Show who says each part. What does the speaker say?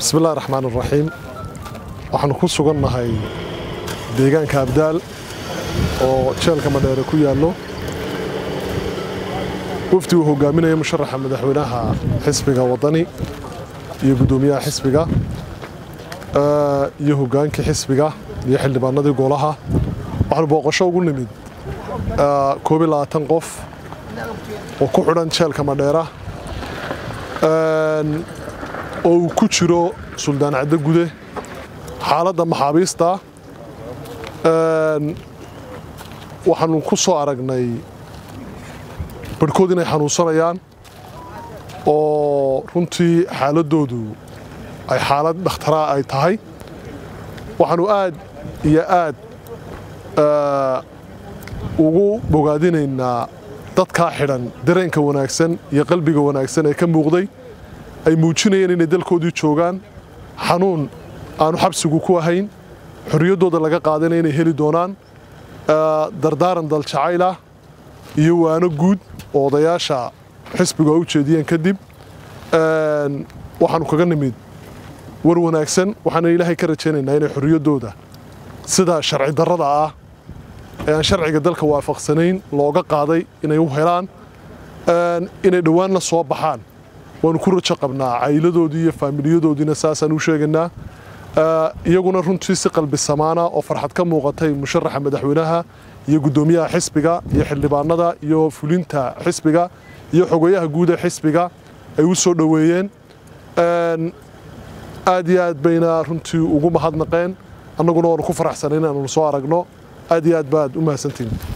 Speaker 1: bismillahi raxmaan raxiim waxaanu ku sugannahay deegaanka abdaal oo jeelka madheere ku yaallo wafdi uu hogaaminaya musharaxa madaxweynaha xisbiga waddani iyo guddoomiyaha xisbiga iyo hogaankii xisbiga iyo xildhibaanadii golaha waxaanu booqasho ugu nimid koob iyo labaatan qof oo ku xidhan jeelka madheera oo uu ku jiro suldaan caddo gude xaaladda maxaabiista waxaanu ku soo aragnay barhkood inay xanuunsanayaan oo runtii xaaladdoodu ay xaalad dhakhtaraa ay tahay waxaanu aad iyo aad ugu bogaadinaynaa dadkaa xidhan dareenka wanaagsan iyo qalbiga wanaagsan ee ka muuqday ay muujinayeen inay dalkoodii joogaan xanuun aanu xabsigu ku ahayn xorriyaddooda laga qaadana inay heli doonaan dardaaran daljacaylah iyo waano guud oo odayaasha xisbigu ay u jeediyeen kadib waxaanu kaga nimid war wanaagsan waxaana ilaahay ka rajaynaynaa inay xorriyaddooda sida sharci darrada ah ee aan sharciga dalka waafaqsanayn looga qaaday inay u helaan inay dhowaanna soo baxaan waanu ku rajo qabnaa cayladoodii iyo faamiliyadoodiina saasaan u sheegaynaa iyaguna runtii si qalbi samaana oo farxad ka muuqatay musharaxa madaxweynaha iyo guddoomiyaha xisbiga iyo xildhibaanada iyo fulinta xisbiga iyo xogayaha guud ee xisbiga ay u soo dhoweeyeen aad iyo aad bayna runtii ugu mahadnaqeen annaguna waanu ku faraxsanay inaanu soo aragno aad iyo aad baad u mahadsantihin